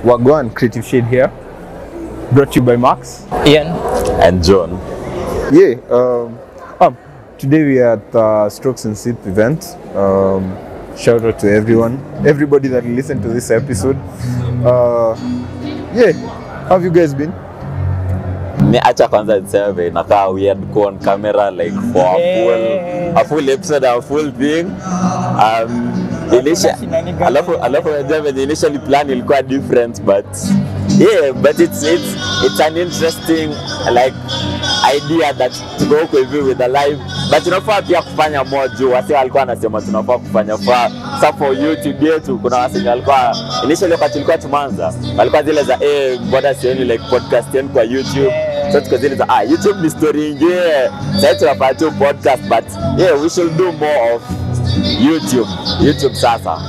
Wagwan Creative Shade here, brought to you by Max. Ian. and John. Yeah, um, um, today we are at the Strokes and Sip event. Um, shout out to everyone, everybody that listened to this episode. Uh, yeah, how have you guys been? Ni acha kwanza niseme inakaa weird kuwa on camera like for a full, a full episode a full thing. Um, inisha, alafu alafu unajua venye initially plan ilikuwa different but yeah but it's it's it's an interesting like idea that tuko huko hivi with a live but tunafaa pia kufanya more juu wasi walikuwa wanasema tunafaa kufanya fa sa for youtube yetu kuna wasenye walikuwa initially wakati tulikuwa tumanza walikuwa zile za eh mbona sioni like podcast yenu kwa youtube so tuko zile za ah youtube ni story ingine sasa tunafanya tu podcast but yeah we should do more of youtube youtube sasa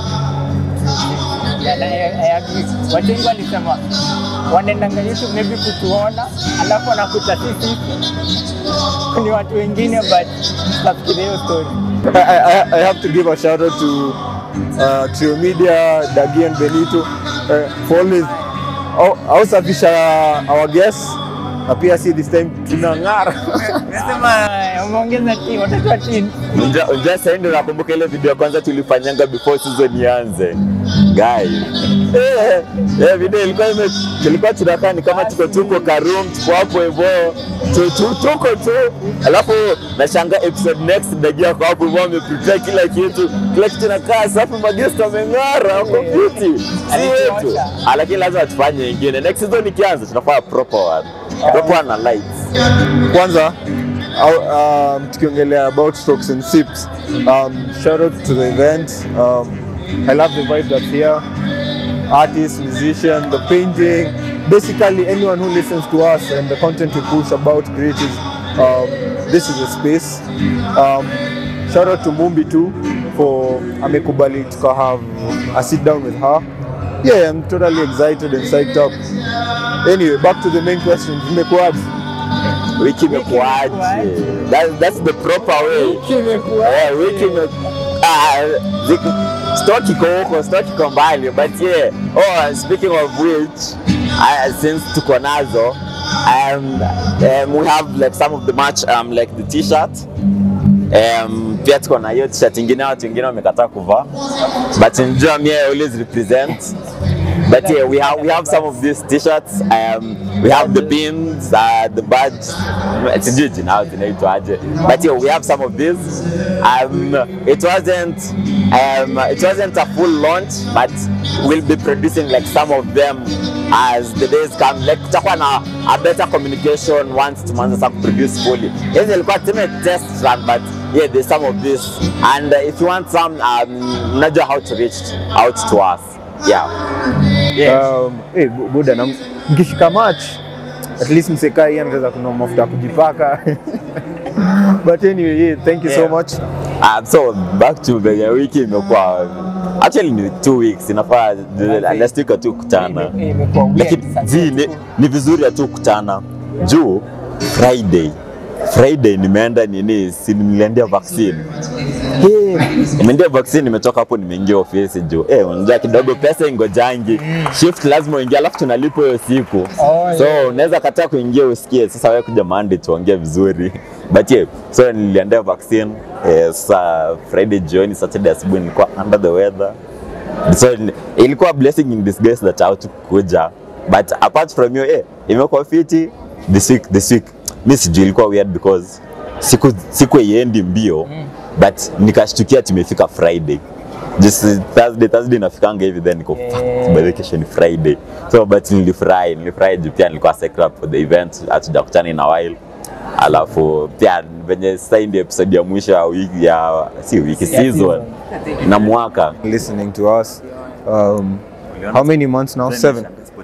Yeah, I, I agree. Watu wengi walisema wanaendanga YouTube maybe kutuona alafu wanakuta sisi ni watu wengine but tutafikiria hiyo story. I, I, I have to give a shout out to uh, Trio Media, Dagi and Benito uh, for always au- ausafisha our guests na pia si this time tunang'ara Nasema umeongeza team, watatoa team. Unja, unja sasa ndio nakumbuka ile video ya kwanza tulifanyanga before season ianze. Guy. Eh, eh, video ilikuwa ime tulikuwa tunakaa ni kama tuko tuko ka room tuko hapo hivyo. Tu, tu, tuko tu. Alafu nashanga episode next dagia kwa hapo hivyo ameprepare kila kitu. Kila kitu nakaa safi magesti wameng'ara wako fiti. Si yetu. Ah, Lakini lazima tufanye ingine. Next season ikianza tunafanya proper one. Proper one na lights. kwanza au- um, tukiongelea about strokes and sips um, shout out to the event um, i love the vibe that's here artists musician the painting basically anyone who listens to us and the content we push about creatives um, this is a space um, shout out to mumbi too for amekubali tuka have a sit down with her yeah i'm totally excited and psyched up anyway back to the main question imekuwaje wiki imekuaje? That, that's the proper way. Eh, wiki ime ah, ziki- stock iko huko, stock iko mbali but yeah. Oh, speaking of which, I, since tuko nazo um, um, we have like some of the match um, like the t-shirt um, pia tuko na hiyo t-shirt ingine watu wengine wamekataa kuvaa but njua mie I always represent But yeah, we have we have some of these t-shirts. Um, we have the pins, uh, the badge. Sijui jina yao zinaitwaje. But yeah, we have some of these. Um, it wasn't um, it wasn't a full launch, but we'll be producing like some of them as the days come. Like tutakuwa na a better communication once tumeanza sasa kuproduce fully. Hizi ilikuwa tume test run, but yeah, there's some of this. And uh, if you want some, um, mnajua how to reach out to us. Yeah. Um, eh, bu- buda na mkishika match at least msekaa hii anaweza kununua mafuta ya kujipaka but anyway yeah, thank you so Yeah. much Um, so back to venye wiki imekuwa actually ni two weeks inafaa last week tu kutana Imekuwa weird lakini sasa. zi ni, ni vizuri tu kutana juu Friday Friday nimeenda nini si niliendea vaccine Eh, nimeendea vaccine nimetoka hapo nimeingia ofisi juu eh unajua kidogo pesa ingojangi shift lazima uingie alafu tunalipo hiyo siku Oh, so unaweza kataa kuingia usikie sasa wewe kuja Monday tuongee vizuri but yeah so niliendea vaccine eh, sasa Friday jioni Saturday asubuhi nilikuwa under the weather so ni- ilikuwa blessing in disguise that haukukuja but apart from you eh imekuwa fiti this week this week mi sijui ilikuwa weird because siku siku iendi mbio but nikashtukia tumefika Friday just Thursday Thursday nafikanga hivi then niko fuck by the way kesho ni Friday so but nilifurahi nilifurahi juu pia nilikuwa set up for the event hatujakutana in a while alafu pia venye sasa hii ndio episode ya mwisho ya wiki ya si wiki season na mwaka listening to us um, how many months now seven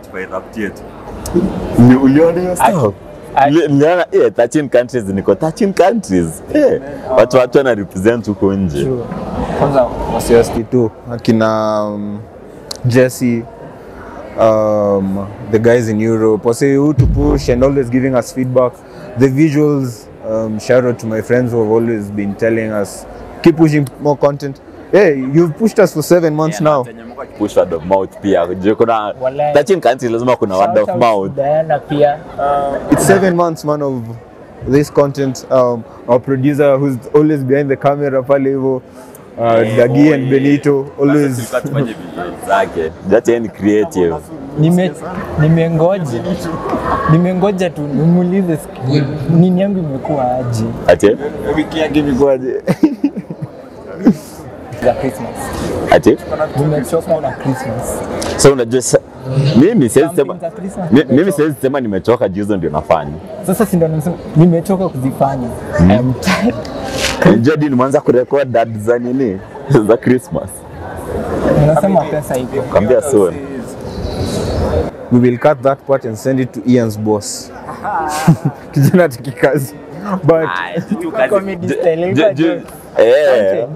Ni- uliona hiyo stuff? I- Nili- niliona eh 13 countries niko 13 countries eh watu watu wana represent huko nje True. Kwanza wasiwasi tu akina um, Jesse um, the guys in Europe wase who to push and always giving us feedback the visuals um, shout out to my friends who have always been telling us keep pushing more content Hey, you've pushed us for seven months now. push word of mouth pia Juu kuna Walai. 13 countries lazima kuna word of Shout out mouth to Diana pia It's seven months, man, of this content. Um, our producer, who's always behind the camera, pale hivyo, uh, Dagi and Benito, always. zake that yani creative nime nimengoja nimengoja tu nimuulize siku- nini yangu imekuwa aje ati Wiki yake imekuwaje? za Christmas. ati Nimechoka na Christmas. so unajua sa- mimi siwezi sema Something za Christmas mi- mimi nimechoka. siwezi sema nimechoka juu hizo ndio nafanya Sasa si ndo nasema nimechoka kuzifanya. I am tired. unajua hadi nimeanza kurekod ad za nini za Christmas Nasema pesa iko. kwambia soon We will cut that part and send it to Ian's boss. Kijana tikikazi. But Comedy style, Ju- ju- ilikuwa eh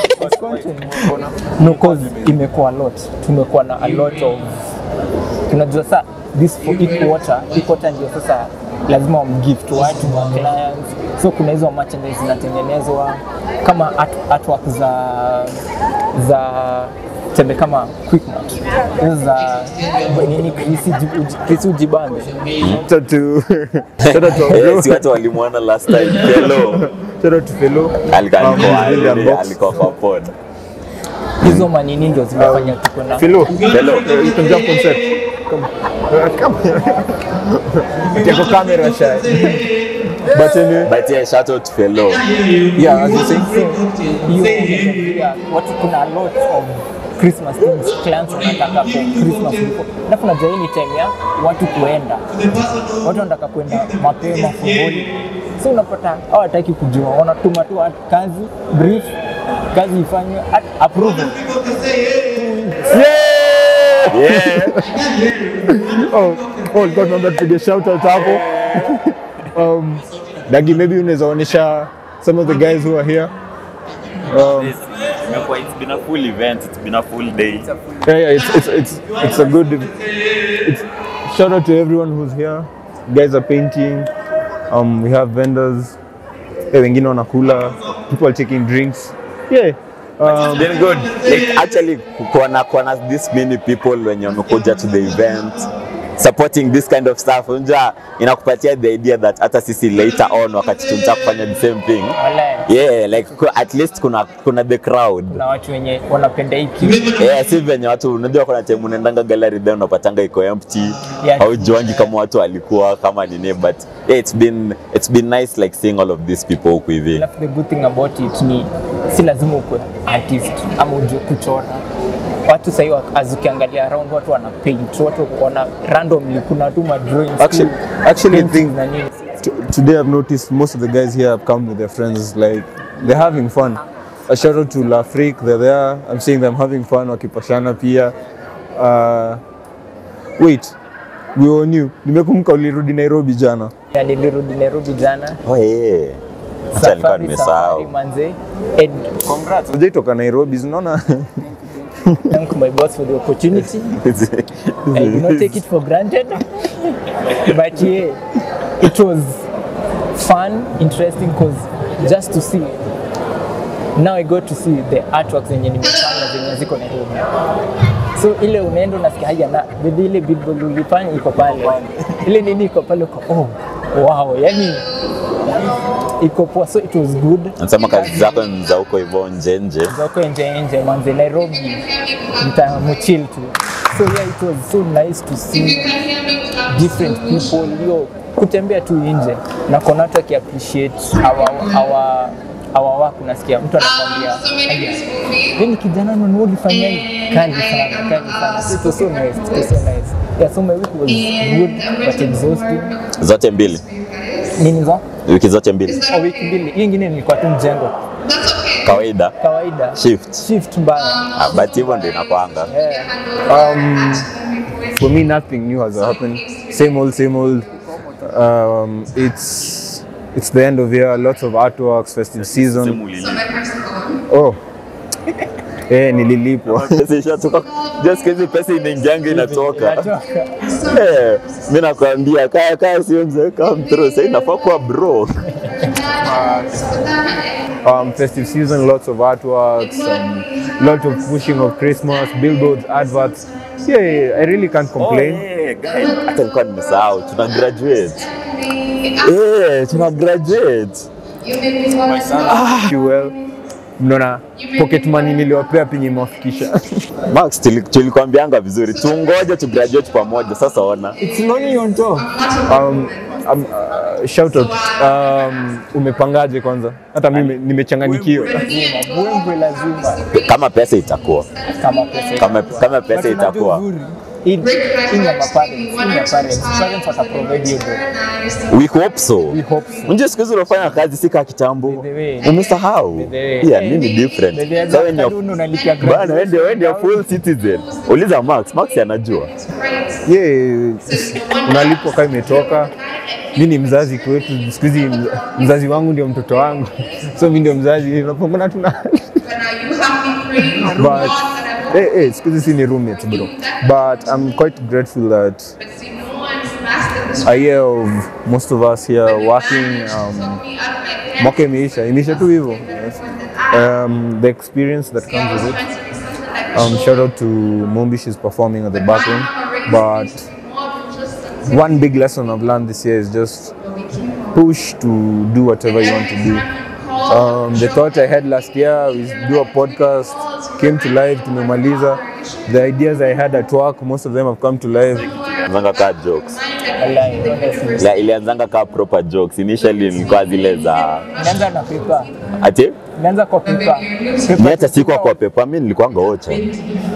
No, cause imekuwa a lot. Tumekuwa na a lot of tunajua sa this for hii quarter, hii quarter ndio sasa lazima wamgift watu wa clients. So kuna hizo merchandise zinatengenezwa kama art, artwork za za tembe kama Quickmart. Hizo za nini Chris Uji- Chris Ujibambe. shout out to shout out to our eh, bro. si watu walimwona last time hello Shout out to Fellow. alikuwa Um, alikuwa- William alikuwa- Box. alikuwa kwa pod Hizo manini ndio zimefanya tuko na Fellow. hello Uh, you can jump on set. Come. Uh, come. Take a camera shy. But anyway, but yeah shout out to fellow yeah, as you say, hiyo pia watu kuna a lot of Christmas things clients wanataka for Christmas before. Alafu najua hii ni time ya watu kuenda, watu wanataka kwenda mapema for holiday. So unapata hawataki kujua, wanatuma tu watu kazi brief, kazi ifanywe at- approval. yeah oh, oh God, naomba tupige shout out hapo. um, Dagi, maybe unaweza onyesha some of the guys who are here. Um, it's been a full event it's been a full day yeah, yeah, it's, it's, it's, it's a good. It's, shout out to everyone who's here. Guys are painting. Um, we have vendors. Eh, wengine wanakula. People are taking drinks. Yeah. Um, been good like actually kuona kuona this many people wenye wamekuja to the event supporting this kind of stuff unja inakupatia the idea that hata sisi later on wakati tunataka kufanya the same thing Wala yeah like ku- at least kuna kuna the crowd na watu wenye wanapenda hii kitu. yeah, si venye watu unajua kuna time unaendanga gallery then unapatanga iko empty Yeah. haujuangi kama watu walikuwa kama nini but yeah, it's been it's been nice like seeing all of these people huku hivi Alafu the good thing about it ni si lazima ukwe artist ama ujue kuchora. Watu sahii as ukiangalia around watu wana paint, watu wana randomly kuna tu ma drawings. Actually- tu, actually I paintings think- na nini. T- today I've noticed most of the guys here have come with their friends. Like they're having fun. A shout out to Lafrique, they're there. I'm seeing them having fun. Wakipashana pia. Uh, wait, we all knew. Nimekumbuka ulirudi Nairobi jana. Ya nilirudi Nairobi jana. oh yeah hata alikuwa Safari nimesahau safari manze. And Congrats. Hujaitoka Nairobi, unaona? thank my boss for the opportunity. I do not take it for granted. but yeah, it was fun, interesting because just to see now I got to see the artworks zenye nimefanya zenye ziko Nairobi. So ile unaenda unasikia haya na with ile billboard ulifanya iko pale. Ile nini iko pale uko oh wow, yani iko poa so it was good. nasema kazi zako ni za huko hivyo nje nje Zako nje nje manze Nairobi nitamuchill tu. So yeah it was so nice to see different people yo kutembea tu nje na kuna watu aki appreciate our our our work unasikia mtu anakwambia "Aya, yani kijana nani ulifanya hii kali sana kali sana so it was so nice it was so nice yeah so my week was good but exhausting zote mbili nini zo wiki zote mbili oh, wiki mbili hii ingine nilikuwa tu mjengo kawaida kawaida shift shift mbaya Ah, but hivyo ndio inakwanga yeah. Um, for me, nothing new has happened. Same old, same old. Um, it's it's the end of year. Lots of artworks, festive season. Oh, eh, nililipwa. Pesa ishatoka just hizi pesa inaingianga inatoka Inatoka. Eh, mi nakwambia kaya kaya sio mzee come through sasa inafaa kuwa bro So that um, festive season, lots of artworks, um, lot of pushing of Christmas, billboards, adverts. Yeah, yeah, yeah, I really can't complain. Eh, guys, hata nilikuwa nimesahau tuna graduate. Eh, tuna graduate. You well. Mnaona pocket money niliwapea penye imewafikisha. Max tuli- tulikwambianga vizuri tungoje tu graduate pamoja sasa ona. It's lonely on top. um, um, uh, shout out. Um, umepangaje kwanza? Hata mimi nimechanganyikiwa. Lazima, bwembwe lazima. Kama pesa itakuwa. Kama pesa. Kama kama pesa But unajua itakuwa. uzuri, hii hii ni ya maparents, hii ni ya parents. Parents wataprovide hiyo do. We hope so. We hope so. Unajua siku hizi unafanya kazi si kama kitambo. By the way. Umesahau. By the way. Yeah, mimi different. By the way, Sasa wewe ni afternoon unalipia Bana, wewe graduation. ndio wewe ndio full citizen. Uliza Max, Max anajua. Yeah, unalipwa kama imetoka. Mi ni mzazi kwetu, siku hizi mz- mzazi wangu ndio mtoto wangu, so mi ndio mzazi, unapambana tuna but hey, hey, siku hizi si ni roommates bro, but I'm quite grateful that a year of most of us here working um, mwaka imeisha imeisha tu hivyo yes. um, the experience that comes with it um, shout out to Mumbi she's performing at the back room but one big lesson I've learned this year is just push to do whatever you want to do um, the thought I had last year was do a podcast came to life tumemaliza the ideas I had at work most of them have come to life Ilianzanga ka jokes. Wallahi, honestly. La, ilianzanga ka proper jokes. Initially nilikuwa zile za Nianza na paper. ati Nianza kwa paper. Mimi hata sikuwa kwa pepa, mimi nilikuwanga ocha. Eh,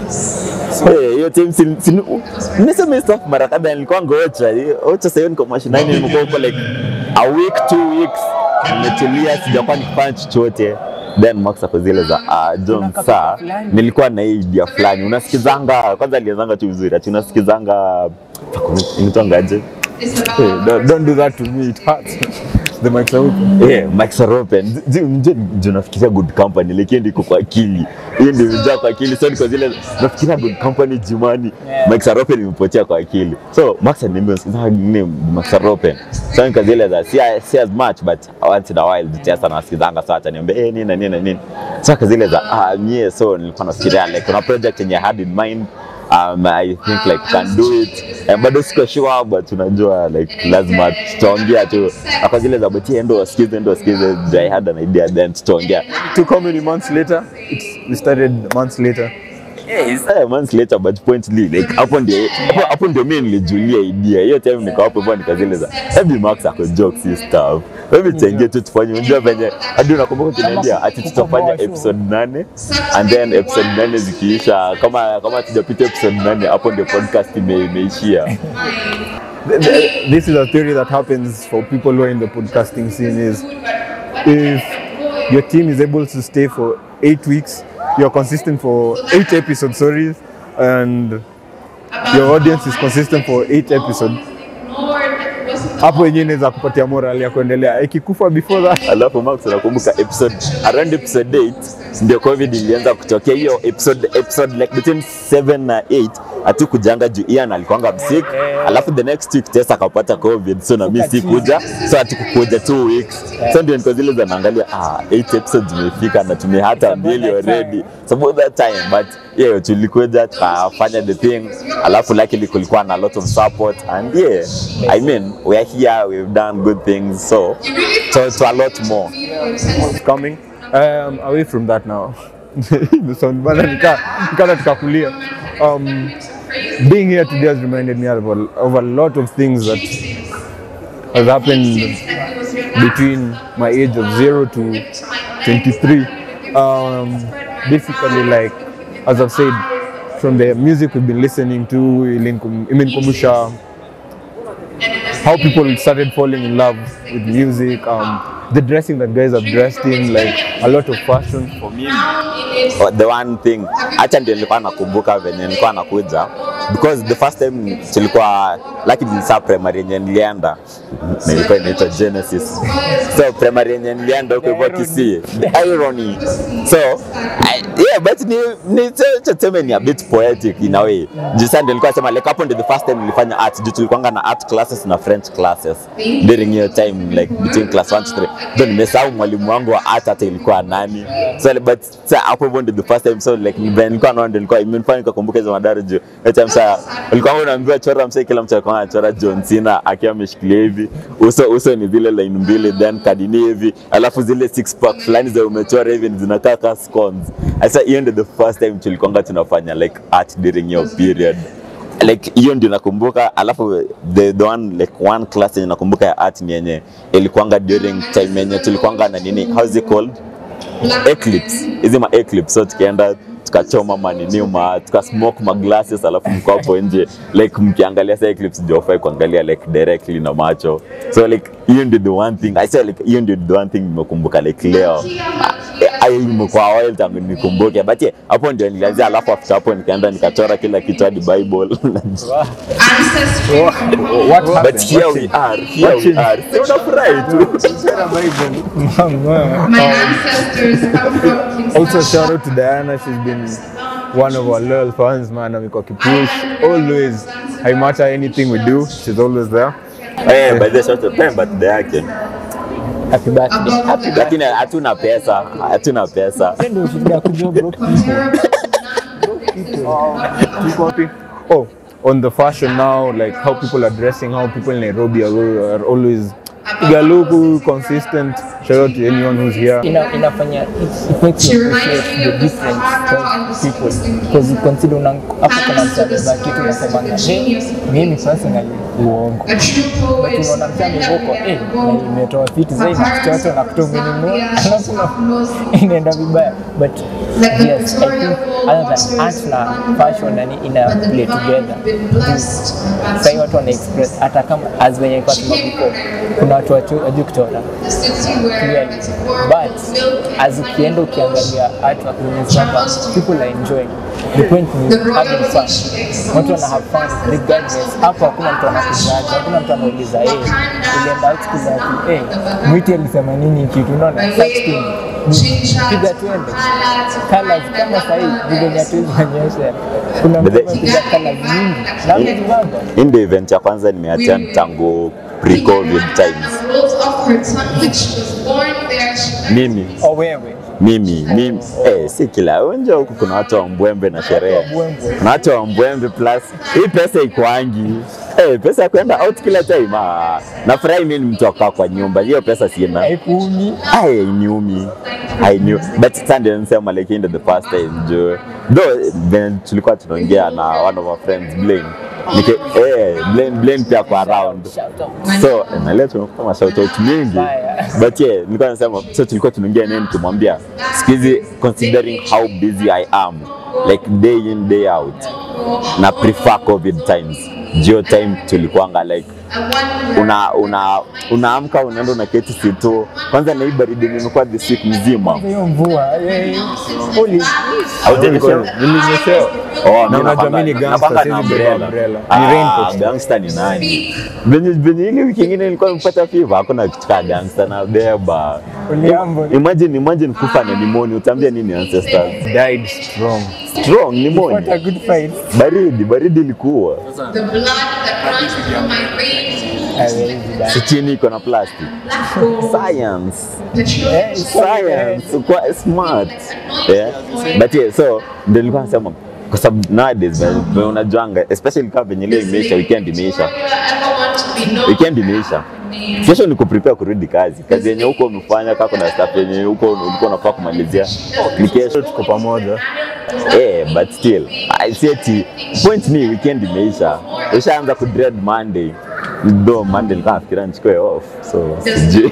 hiyo time si si- nimesema hii stuff mara kadhaa nilikuwanga ocha. Hiyo- Ocha sasa niko mashinani nimekuwa huko like a week two weeks nimetulia sijakuwa nikifanya chochote. Then Max ako zile za uh, John saa nilikuwa na hii idea fulani. Unasikizanga kwanza alianzanga tu vizuri. Ati unasikizanga inaitwangaje? hey, don't, don't do that to me it hurts the mics are open Yeah, Mike Saropen. Ndio nafikiria good company lakini ndiko kwa akili. Hiyo ndio imejaa kwa akili. So niko zile nafikiria good company jumani. Yeah. Mike Saropen imepotea kwa akili. So Max nimesikiza name Mike Saropen. So niko zile za si, si as much but once in a while just anasikizanga saa ataniambia eh nini na nini na nini. So niko zile za ah mie so nilikuwa nafikiria like kuna project yenye I had in mind um, I think like can do it eh, bado siko sure but unajua like lazima tutaongea tu kwa zile za bati endo wasikize endo wasikize ndio I had an idea then tutaongea took how many months later it's, we started months later Eh, it's a months later but pointly like hapo ndio hapo- hapo ndio mimi nilijulia idea hiyo time niko hapo hivyo nikazile za hebu Max ako jokes his stuff hebu tuingie tu tufanye unajua venye hadi unakumbuka kuniambia ati tutafanya episode nane and then episode nane zikiisha kama kama tujapita episode nane hapo ndio podcast ime- imeishia Th- th- this is a theory that happens for people who are in the podcasting scene is if your team is able to stay for eight weeks you're consistent for eight episodes sorry and your audience is consistent for eight episodes hapo wenyewe inaweza kupatia moral ya kuendelea ikikufa before that alafu Max unakumbuka episode around episode 8 ndio covid ilianza kutokea hiyo episode episode like between 7 na 8 hatukujanga juu Ian alikuanga msick alafu the next week Tessa akapata covid so na mimi sikuja so hatukukuja two weeks so ndio niko zile za naangalia ah 8 episodes zimefika na tumehata mbili that already so about that time but yeah tulikuja tukafanya the thing alafu luckily kulikuwa na a lot of support and yeah i mean we are here we've done good things so so to a lot more coming um, away from that now the sound bana nika nikana tukakulia um, being here today has reminded me of a, of a lot of things that has happened between my age of 0 to 23 um, basically like as I've said from the music we've been listening to ilinkum- imenikumbusha how people started falling in love with music, um, the dressing that guys have dressed in, like a lot of fashion. for me oh, the one thing hata ndio nilikuwa nakumbuka venye nilikuwa nakuja because the first time tulikuwa lakini nilisa primary yenye nilienda na ilikuwa inaitwa Genesis so primary yenye nilienda huko hivyo Kisii the irony so I, yeah but ni ni tuseme ni a bit poetic in a way juu sasa ndio nilikuwa nasema like hapo ndio the first time nilifanya art juu tulikuwanga na art classes na french classes during hiyo time like between class 1 to 3 ndio nimesahau mwalimu wangu wa art hata ilikuwa nani so but sasa hapo hivyo ndio the first time so like ndio nilikuwa naona ndio nilikuwa imenifanya nikakumbuka hizo madara juu hiyo time sasa ulikuwa unaambiwa chora msee kila mtu alikuwa anachora John Cena akiwa ameshikilia hivi uso uso ni zile line mbili then kadini hivi alafu zile six pack fulani za umechora hivi ni zinakaa kama scones sasa hiyo ndio the first time tulikuwanga tunafanya like art during your period like hiyo ndio nakumbuka alafu the, the one like one class yenye nakumbuka ya art ni yenye ilikuwanga during time yenye tulikuwanga na nini how is it called eclipse hizi ma eclipse so tukienda tukachoma manini ma tukasmoke ma glasses alafu mko hapo nje like mkiangalia sa eclipse ndio hufai kuangalia like directly na macho so like hiyo ndio the one thing i say like hiyo ndio the one thing nimekumbuka like leo ai imekuwa while tangu nikumbuke but yeah, hapo ndio nilianzia alafu after hapo nikaenda nikachora kila kitu hadi bible ancestry What but happened? here What we changed? are here we changed? are Si unafurahi tu my ancestors come from King Also, Salman. shout out to Diana. She's been one of our loyal fans, man. Amekuwa kipush always. Haimata anything we do, she's always there. eh by the short of time birthday yake happy birthday happy birthday lakini hatuna pesa hatuna pesa Hiyo ndio shida ya kujua broke people. Oh, on the fashion now, like how people are dressing, how people in Nairobi are, are always Igaluku, consistent. Shout out to anyone who's here. ina, inafanya it, it makes you appreciate the different kinds of people because you consider una hapo kuna mtabeba kitu unasemanga hey, mimi personally uongo A true poet. But unaona mtu amevoko eh na imetoa vitu zaidi na kitoto na kutuminunua alafu na- inaenda vibaya but Like the yes I Victoria think other than art na fashion nani ina But the play blood together been blessed. sahii watu wana express hata kama as venye kwa sababu before kuna watu wajui kuchora The city where clearly it's warm but milk as ukienda ukiangalia artwork unaona kwamba people are enjoying the point The ni having fun royalty she excels watu wana have fun regardless hapo hakuna mtu anakuzacha hakuna mtu anauliza hey, ulienda out siku ngapi hey, mwiti alisema nini kitu unaona such thing piga tuende colors kama sahii vile hatuwezi onyesha kuna mtu But the- amepiga colors nyingi na amejibamba hii ndio event ya kwanza nimeattend tangu pre-covid times The rolls of her tongue when she was born there. She mimi o wewe mimi mimi eh, si kila unja huku kuna watu wa mbwembe na sherehe Mbwembwe. kuna watu wa mbwembe plus hii pesa ikwangi eh, pesa ya kwenda out kila time ah, nafurahi mimi ni mtu akaa kwa nyumba hiyo pesa sina haikuumi Ai, hainiumi hainiu but sasa ndio nisema like hii ndio the first time jo though then tulikuwa tunaongea na one of our friends Blaine Nike, eh, Blaine, Blaine pia kwa around Shout out. so eh, na leo tumekuwa ma shout out mingi Mbaya. but yeah nilikuwa nasema so tulikuwa tunaongea naye nikimwambia siku hizi considering how busy I am like day in day out na prefer covid times jio time tulikuanga like una una unaamka unaenda unaketi situ kwanza na hii baridi nimekuwa this week mzima hiyo mvua eh, holy Haujanyeshewa? Nilinyeshewa. Oh, Na mimi unajua nakwanga- mimi ni gangster, nakwanga na siwezi beba umbrella. umbrella. Ah, Ni raincoat. gangster ni nani? Venye venye ile wiki ingine nilikuwa nimepata fever, hakuna kitu kama gangster na beba. Uliambo. Imagine imagine kufa na pneumonia, utaambia nini ancestors? Died strong. Strong what a pneumonia. good fight Baridi, baridi ilikuwa. The blood that runs through my veins. Hawezi bana. Si chini iko na plastic. Black gold. Science. The children Eh, science kwa smart yeah. but yeah, so ndio nilikuwa nasema kwa sababu nowadays ve- ve- unajuanga especially kama venye leo imeisha weekend imeisha weekend imeisha kesho ni kuprepare kurudi kazi kazi yenye huko umefanya kama kuna stuff yenye huko ulikuwa unafaa kumalizia ni kesho Tuko pamoja. eh but still I see ati point ni weekend imeisha ushaanza ku dread monday do monday nilikuwa nafikiria nichukue off so sijui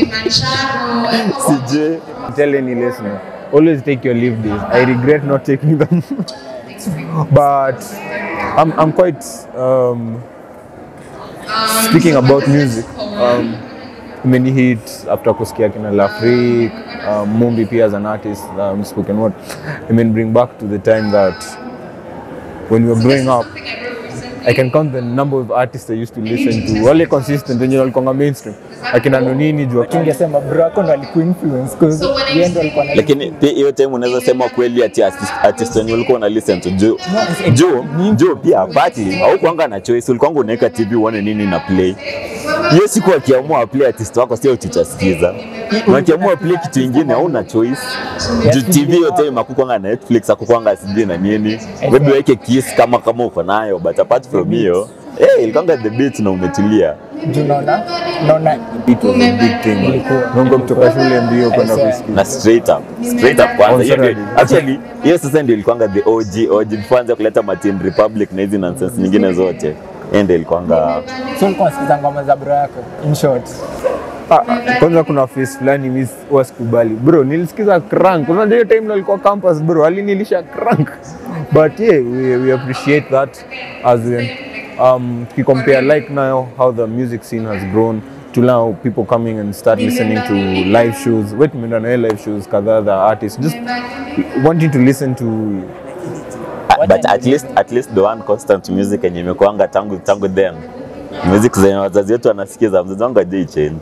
sijui Tell any listener, always take your leave days. I regret not taking them, but I'm I'm quite um, speaking about music. Um, many hit after kusikia kina Lafrik, um, Mumbi pia as an artist, um, spoken word. I mean, bring back to the time that when we were growing up, I can count the number of artists I used to listen to. Wale consistent wenye walikuwa mainstream. Akina Nonini jua tungesema bro wako ndo alikuinfluence cause yeye ndo alikuwa na lakini pia hiyo time unaweza sema kweli ati artist, artist wenye ulikuwa una listen to juu juu juu pia partly au kuanga na choice ulikuwa unaweka TV uone nini na play hiyo siku akiamua play artist wako sio utichasikiza na akiamua play kitu ingine hauna choice juu TV hiyo time hakukwanga na Netflix hakukwanga sijui na nini maybe weke kiss kama kama uko nayo but apart from hiyo eh ilikuwanga the beat na umetulia juu naona naona it was a big thing. Mungu kutoka shule mbio kwenda kusikia. na straight up straight up kwanza hiyo ndio actually hiyo sasa ndio ilikuwanga the OG OG before anza kuleta Martin Republic na hizi nonsense nyingine zote hiyo ndio ilikuwanga so ulikuwa unasikiza ngoma za bro yako in short Ah, kwanza kuna face fulani mimi huwa sikubali bro nilisikiza crank unajua hiyo time nilikuwa campus bro alinilisha crank but yeah we, we appreciate that as in um compare like now how the music scene has grown to now people coming and start listening to live shows wait tumeenda na hiyo live shows kadhaa the artists just wanting to listen to Ah, but at least at least the one constant music yenye imekuanga tangu tangu then music zenye wazazi wetu wanasikiza mzazi wangu ajai change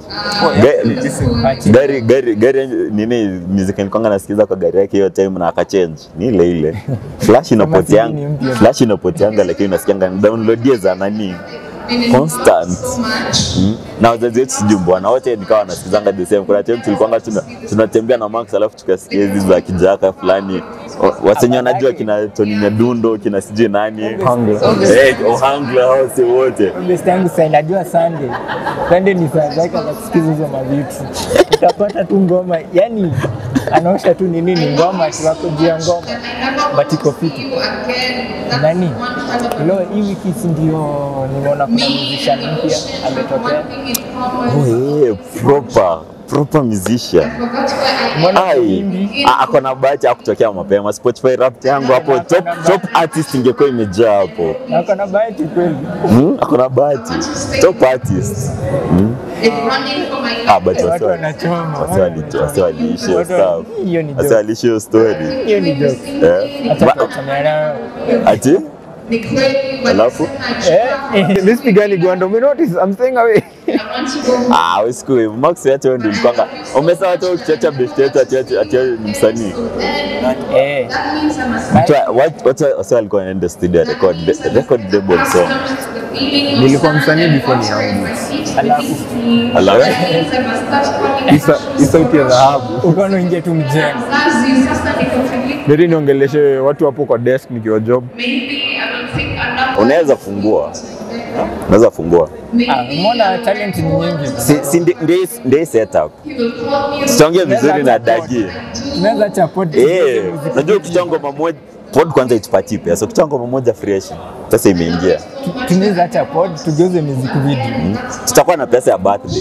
Ga- gari gari gari nini music nilikuanga nasikiza kwa gari yake hiyo time na akachange ni ile ile flash CD ni inapoteanga mpya. flash inapoteanga lakini unasikianga downloadie za nani constant Mm. na wazazi wetu sijui bwana wote nikawa wanasikizanga the same. Kuna time tulikuwanga tuna, tunatembea na Max alafu tukasikia hizi za kijaka fulani O- wasenye wanajua kina Tony Nyadundo kina sijui nani Ohangla. Eh, Ohangla hao si wote best yangu sasa najua Sunday Sunday ni saa zake za kusikiza hizo mavitu utapata tu ngoma yani anaosha tu ni nini ngoma tu wako juu ya ngoma but iko fiti nani leo hii wiki si ndio nimeona kuna musician mpya ametokea oh, yeah, proper proper musician Mbona ai wimbi ah, ako na bahati ya kutokea mapema Spotify rap yangu hapo top top artist ingekuwa imejaa hapo na ako na bahati kweli hmm? ako na bahati top artist hmm? ah but watu wasi wanachoma wasi wali- wasi waliishi hiyo Watu- stuff hiyo ni wasi joke waliishi hiyo story hiyo ni joke eh acha Ba- tuachane nayo ati alafu eh this pigani gwanda umenotice I'm staying away ah usiku Max yetu ndio ilikuwanga umesema tu ukichacha best yetu ati ati ati ni msanii eh Watu wa- watu watu wasi walikuwa wanaenda studio record record double song nilikuwa msanii before ni yangu alafu alafu Isa- hii sauti ya dhahabu ukaona uingie tu mjengo Neri niongeleshe watu hapo kwa desk nikiwa job unaweza fungua unaweza fungua Ah, umeona talent ni nyingi. si, si ndi- ndi- ndi setup sitonge vizuri na dagi Unaweza acha pod. eh unajua ukitoa ngoma moja pod kwanza itupatie pesa ukitoa ngoma moja fresh pesa imeingia Tunaweza acha pod tugeuze music video. tutakuwa na pesa ya birthday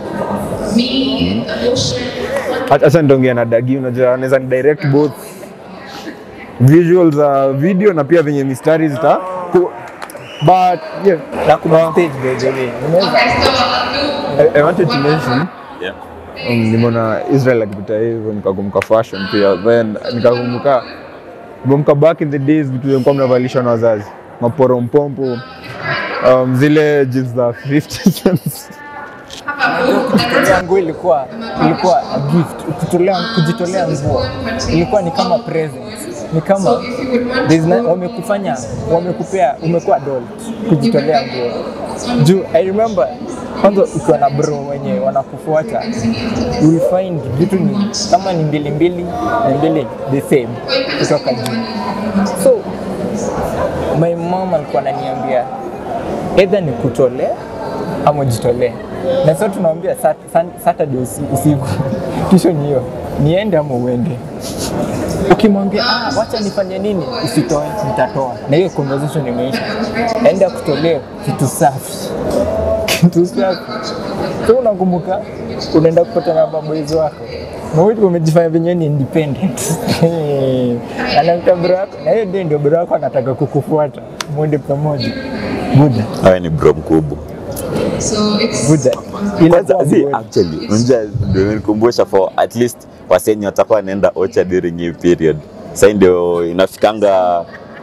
Acha nitaongea na Dagi, unajua anaweza ni direct both visuals za video na pia venye mistari zita ku- but yeah, Na kuna stage by the way. Unaweza I, I wanted to mention yeah. um, nimeona Israel akipita hivyo nikakumbuka fashion pia then nikakumbuka nimekumbuka back in the days vitu vilikuwa mnavalishwa na wazazi maporompompo um, zile jeans za 50 cents kujitolea nguo ilikuwa ilikuwa a gift. Kujitolea kujitolea nguo ilikuwa ni kama present. Ni kama there's na- wamekufanya wamekupea umekuwa adult kujitolea nguo. Juu I remember kwanza ukiwa na bro wenye wanakufuata you will find vitu ni kama ni mbili mbili na mbili the same kutoka juu. So my mom alikuwa ananiambia either ni kutolee ama ujitolee. Na sasa tunamwambia sat- san- Saturday usi- usiku kisho ni hiyo niende ama uende. Ukimwambia ah, wacha nifanye nini, usitoe, nitatoa, na hiyo conversation imeisha. Enda kutolee kitu safi, kitu safi. So unakumbuka, unaenda kupata na maboys wako na wewe umejifanya venyewe ni independent anakuta bro wako, na hiyo ndio ndio bro wako anataka kukufuata, mwende pamoja. Buda, awe ni bro mkubwa buda. Ila kwanza kwa zi bro. actually unajua ndio nilikumbusha for at least wasenye watakuwa wanaenda ocha during hii period sasa ndio inafikanga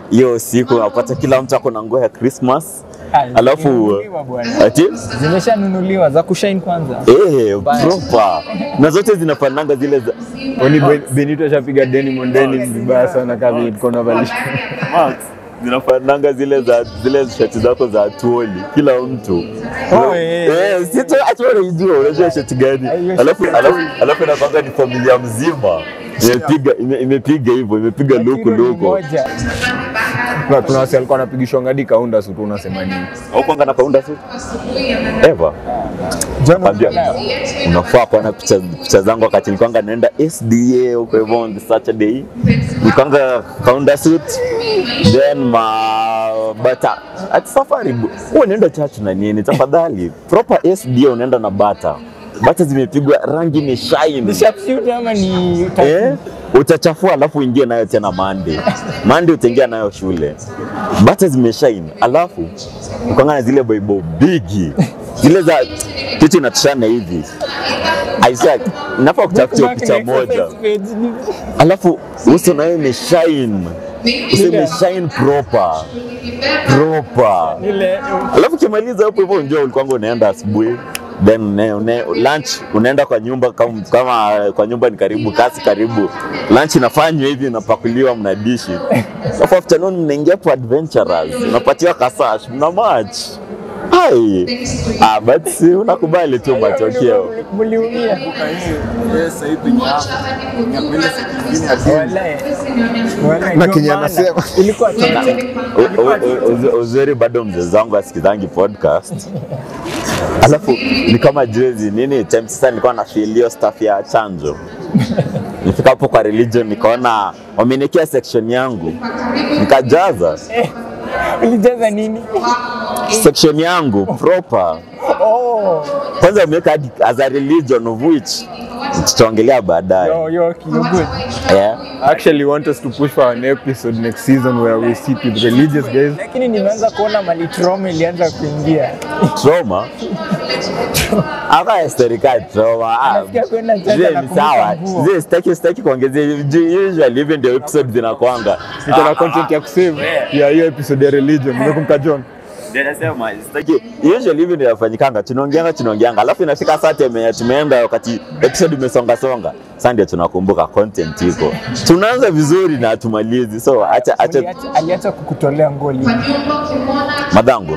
hiyo siku unapata kila mtu ako na nguo ya Christmas Ah, alafu zimenunuliwa bwana. ati zimeshanunuliwa za kushine kwanza eh proper na zote zinafananga zile za Oni Ben- Benito ashapiga denim on denim vibaya sana kama ilikuwa navalisha. Max zinafananga zile za zile shati zako za tuoli kila mtu Oh, eh. eh sito acha unajua unajua shati gani hiyo alafu shati ya alafu alafu inakwanga ni familia mzima imepiga ime- imepiga hivyo imepiga luku Kilo ni luku moja. Kuna- Kuna wasi alikuwa anapigishwa ngadi kaunda su tu unasema nini? au kwanga na kaunda su ever Kwambia, unafaa kuona picha, picha zangu wakati nilikuwanga naenda SDA huko hivyo on the Saturday, nilikuwanga kaunda suit then ma bata at safari bu- huwa unaenda church na nini, tafadhali proper SDA unaenda na bata bata zimepigwa rangi ni shine Ni sharpshooter ama ni eh, utachafua alafu uingie nayo tena mande mande utaingia nayo shule bata zimeshine alafu ukanga na zile baibo bigi zile za kitu inatoshana hivi Isaac nafaa kutafutia picha moja alafu uso nayo imeshine uso imeshine proper proper Ile alafu ukimaliza hapo hivyo njoo ulikuwanga unaenda asubuhi then une, une, lunch unaenda kwa nyumba kama, kama kwa nyumba ni karibu kasi karibu lunch inafanywa hivi inapakuliwa mnadishi alafu afternoon mnaingia kwa adventurers unapatiwa kasash mna match hai ah, but si unakubali tu matokeo mliumia. Wallahi. Wallahi, Na ndio Kenya maana. anasema. Ilikuwa toxic. U- u- u- uzu- uzuri bado mzee wangu asikizangi podcast alafu ni kama juzi nini time sasa nilikuwa na feel hiyo stuff ya chanjo nifika hapo kwa religion nikaona wameniekea section yangu nikajaza Ulijaza nini? section yangu proper Oh, kwanza wameweka hadi as a religion of which tutaongelea baadaye yo, yo, you're good. yeah. I actually want us to push for an episode next season where we sit with religious guys. Lakini nimeanza kuona mali trauma ilianza kuingia. trauma aka historika trauma Ah, Nasikia kwenda church zile ni anakumbuka sawa nguo. zile sitaki sitaki kuongezea Ju- usually hivi ndio episode zinakwanga Niko na content ya kusave ya hiyo episode ya religion. Umekumbuka John? Ndio nasema sitaki usually hivi ndio yafanyikanga tunaongeanga tunaongeanga alafu inafika saa tume tumeenda wakati episode imesonga songa sasa ndio tunakumbuka content iko tunaanza vizuri na tumalizi so acha acha Aliacha- Aliacha kukutolea ngoli. madhangu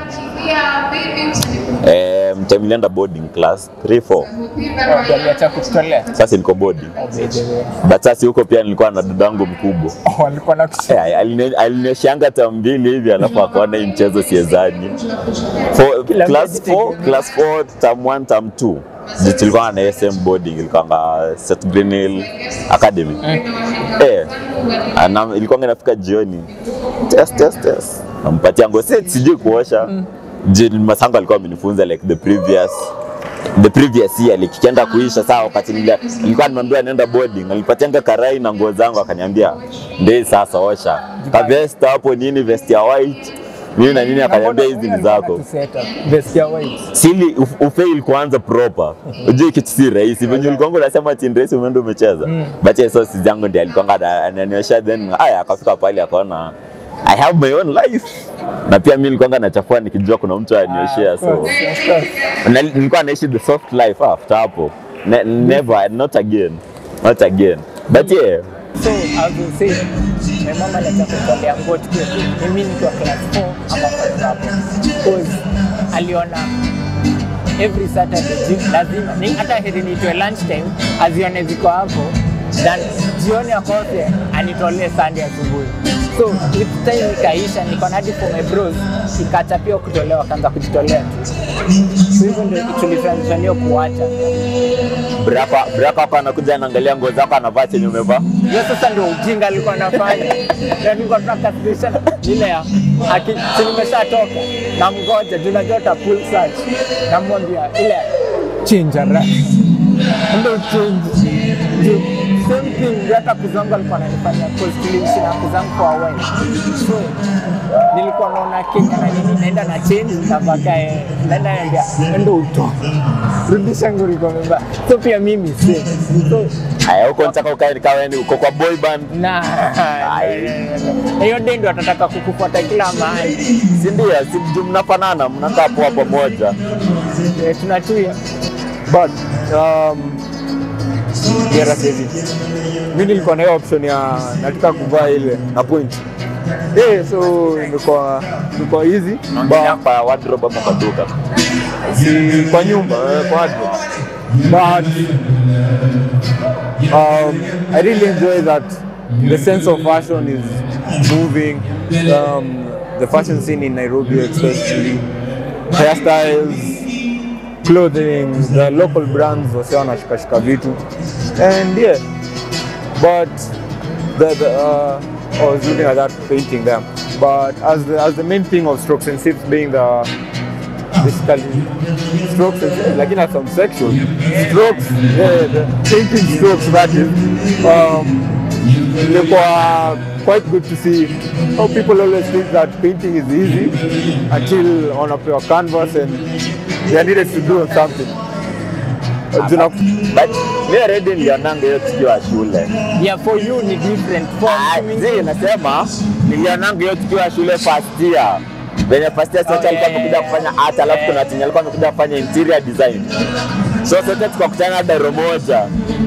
eh mtamilienda boarding class 3 4 Ndio Aliacha kukutolea. sasa niko boarding Oh, by the way. but sasa huko pia nilikuwa na dadangu mkubwa Oh, Walikuwa na kusema. Eh, aline- alinyeshanga tam mbili hivi alafu akaona hii mchezo siezani For- Kila class mtu 4 class 4 tam 1 tam 2 ndio tulikuwa na SM boarding ilikuwa St Green Hill Academy eh ana ilikuwa inafika jioni test test test nampatia ngo si sijui kuosha mm. masango alikuwa amenifunza like the previous the previous year like ikienda kuisha saa wakati nile- nilikuwa nimeambiwa naenda boarding alipatianga karai na nguo zangu akaniambia ndei sasa osha ka vest hapo nini vest ya white nini na nini akaniambia hizi ni zako Vest ya white. sili uf- ufail kuanza proper ujue kitu si rahisi venye ulikuanga unasema ati ni rahisi umeenda umecheza but yeah, so sisi yangu ndiye alikuanga ana- ananiosha then aya akafika pale akaona I have my own life na pia mi nilikuanga nachafua nikijua kuna mtu ananioshea so na, nilikuwa naishi the soft life after hapo ne, never not again not again but yeah So, as you say, my mama aliacha kutolea nguo tukiwa mimi nikiwa class 4 ama class hapo. Because aliona every Saturday ji- lazima ni hata heri nitoe lunch time azione ziko hapo then jioni akose anitolee Sunday asubuhi. So with time ikaisha, niko na hadi for my bros ikacha pia kutolewa, wakaanza kujitolea. So hivyo ndio tulitransitionia kuacha. braka braka hapa anakuja anaangalia nguo zako anavaa chenye umevaa hiyo sasa ndio ujinga alikuwa anafanya Na nilikuwa tunakasirisha ile ya aki- si nimeshatoka namgoja juu najua ta pull search namwambia ile chinja ra ndo chinji juu same thing ndio hata kuzangu alikuwa ananifanya cause tuliishi na kuzangu kwa awali so nilikuwa naona Kenya na nini naenda na change nitapaka eh, naenda naambia endo utoke rudisha nguri kwa mba so pia mimi same so Aya, huko nitaka ukae nikawa ni uko kwa boy band, na Ai. na hiyo day ndo atataka kukufuata kila mahali. si ndio? Si juu mnafanana, mnakaa poa pamoja. Eh, Tunatuya but um, Gera sahizi mi nilikuwa na hiyo option ya nataka kuvaa ile na point eh, so imekuwa imekuwa easy Naongelea but kwa wardrobe ama kwa duka. si kwa nyumba eh, kwa watu but um, I really enjoy that the sense of fashion is moving um, the fashion scene in Nairobi especially hairstyles clothing the local brands wase wanashikashika vitu and yeah but the, the uh, I was looking at that painting there but as the, as the main thing of strokes and sips being the basically strokes and like in some section strokes the, the painting strokes that is um ilikuwa quite good to see how people always think that painting is easy until wanapewa canvas and they are needed to do something Juna, But mi already nilionanga hiyo tukiwa shule. yeah, for you ni different for Ah, me. zi, nasema nilionanga hiyo tukiwa shule first year venye first year sote Oh, alikuwa yeah, amekuja yeah, kufanya art alafu yeah. kuna tenye alikuwa amekuja kufanya interior design so sote tukakutana daro moja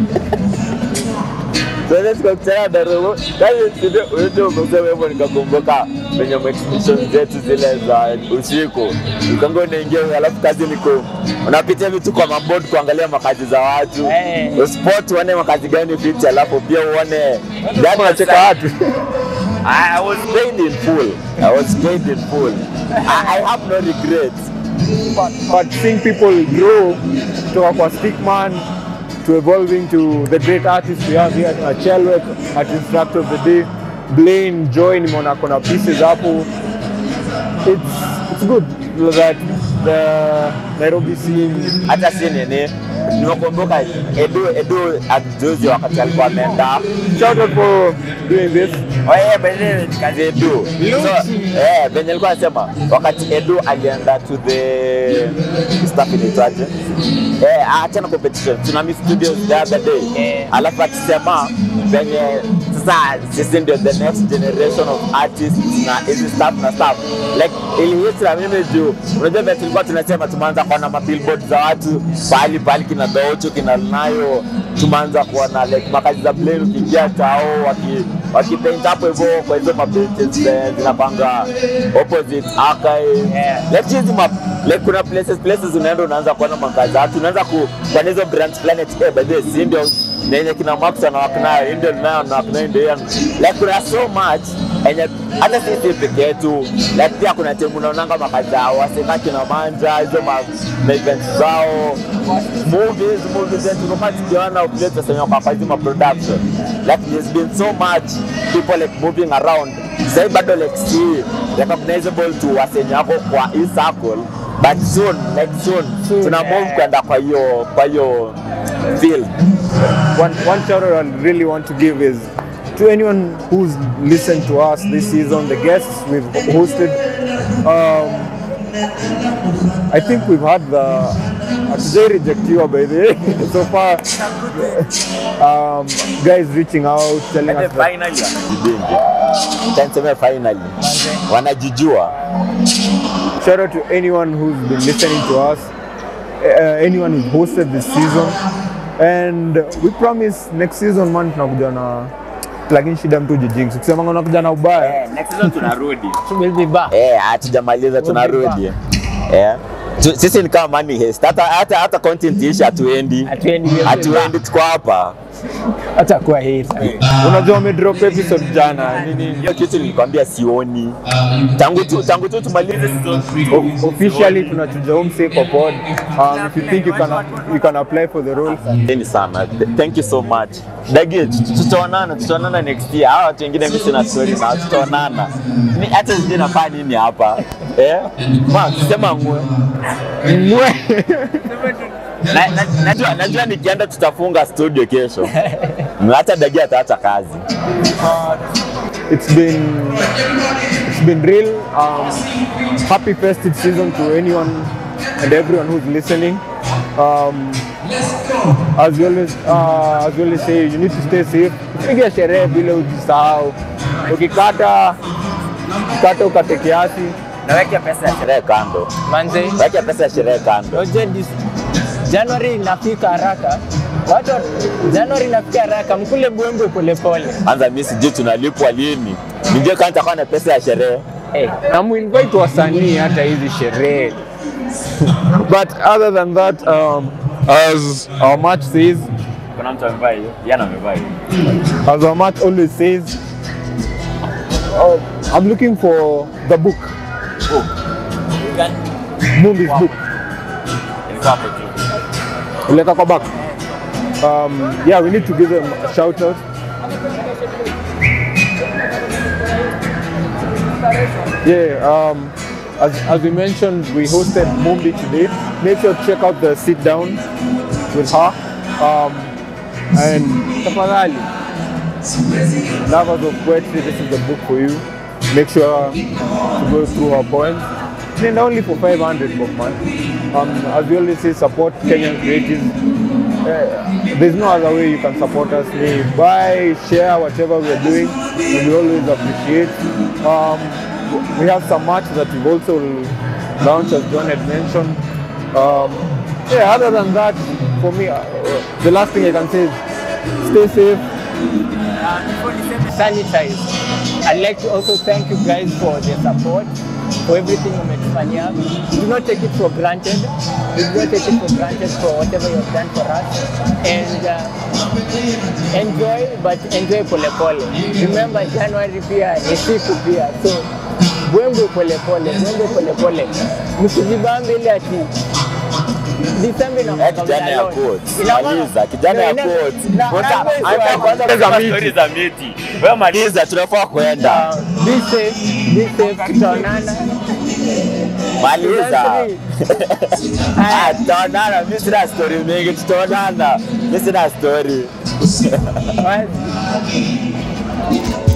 sote tukakutana daro moja kazi ndio umesema hivyo nikakumbuka venye exhibition zetu zile za usiku ukanga unaingia alafu kazi niko unapitia vitu kwa mabod kuangalia makazi za watu Eh. uspot uone makazi gani fiti alafu pia uone Yaani unacheka watu I, I was paid in full. I was paid in full. I, I have no regrets. but, but seeing people grow kutoka kwa stickman to evolving to the great artists we have here at Chelwek at instructor of the day Blaine Joy nimeona kuna pieces hapo it's, it's good that the Nairobi scene Hata si nini, nimekumbuka Edu Edu ajuzi wakati alikuwa ameenda shout out for doing this Oye, benye kazi Edu. So, eh, benye alikuwa anasema wakati Edu alienda to the stuff inaitwaje? Eh, achana competition. Tsunami Studios the other day. Eh. Alafu akisema venye sasa sisi ndio the next generation of artists na hizi stuff na stuff. Like ilihit na mimi juu unajua vile tulikuwa tunasema tumeanza kuona mabillboard za watu pahali pahali kina Docho kina Nayo tumeanza kuona like makazi za Blaine ukiingia tao waki wakipaint hapo hivyo kwa hizo mabenches eh, zinapanga opposite archive Yeah. like hizi ma like kuna places places unaenda unaanza kuona makazi za watu unaanza ku kwa hizo branch planet eh by the way si ndio nenye kina Max anawaka nayo ndio nayo na nayo ndio like kuna so much enye hata sisi peke yetu like pia kuna timu unaonanga makazi zao wasema kina Manja hizo ma ma events zao movies movies zetu tulikuwa tukiona vile tunasema kwa hizo ma production like there's been so much people like moving around sasa bado like see recognizable to wasenye wako kwa hii circle but soon like soon, Soon, tuna move eh. kwenda kwa hiyo kwa hiyo field one, one shout out I really want to give is to anyone who's listened to us this season, the guests we've hosted. Um, I think we've had the Hatujai rejectiwa by the way so far. Um, guys reaching out, telling us that finally Tuseme finally wanajijua shout out to anyone who's been listening to us, uh, anyone who's hosted this season, and we promise next season man tunakuja na lakini shida mtu jijinx ukisema unakuja na ubaya next season tunarudi We'll be back. eh hatujamaliza tunarudi eh Tu- sisi ni kama money heist hata hata hata content ishi hatuendi Hatuendi, we'll be hatuendi tuko hapa Hata kwa hii. unajua umedrop episode jana nini hiyo kitu nilikwambia sioni tangu tu tangu tu tumalize season O- officially tunachuja umse kwa pod um, if you think you can, you can apply for the role Asanteni sana. Th- Thank you so much. Dagi, tutaonana, tutaonana next year. Hawa watu wengine mimi sina story na tutaonana. Ni hata sijui nafanya nini hapa. Eh? Ma, sema ngwe. Ngwe. Na, na, najua, najua nikienda tutafunga studio kesho. Hata Dagi ataacha kazi. it's been it's been real um, happy festive season to anyone and everyone who's listening um, as you always uh, as you always say you need to stay safe piga sherehe bila ujisahau ukikata kata ukate kiasi naweka pesa ya sherehe kando, manze weka pesa ya sherehe kando. Oje dis- January inafika haraka, watu wa- Januari inafika haraka, mkule bwembwe polepole. Anza mimi sijui tunalipwa lini, nijue kama nitakuwa na pesa ya sherehe. Eh, na muinvite wasanii hata hizi sherehe but other than that um, as our match says Kuna mtu amevaa hiyo, yana amevaa hiyo. as our match always says uh, I'm looking for the book Mumbi's book Ilikuwa hapo juu. Uleka kwa back um, yeah we need to give them a shout out Yeah, um, as, as we mentioned, we hosted Mumbi today. Make sure to check out the sit down with her. Um, and tafadhali, lovers of poetry, this is the book for you. Make sure to go through her poems. And only for 500 book man. Um, as we always say, support Kenyan creatives. Uh, there's no other way you can support us. We buy, share whatever we're doing. and We always appreciate. Um, we have some merch that we've also launched, as John had mentioned. Um, yeah, other than that, for me, uh, the last thing I can say is stay safe. sanitize. I'd like to also thank you guys for the support, for everything umetufanyia. Do not take it for granted. Do not take it for granted for whatever you have done for us. And uh, enjoy, but enjoy pole pole. Remember January pia ni siku pia. So bwembwe pole pole, bwembwe pole pole. Msijibambe ile ati December Eh, kijana ya quote. Maliza, kijana ya quote. Kwanza anza kwanza Za kusema miti. story za miti. Wewe maliza, tunafaa kwenda. Be safe, be safe, tutaonana. Maliza. Three. Ah, tutaonana. Mimi sina story mingi, tutaonana. Mimi sina story. One.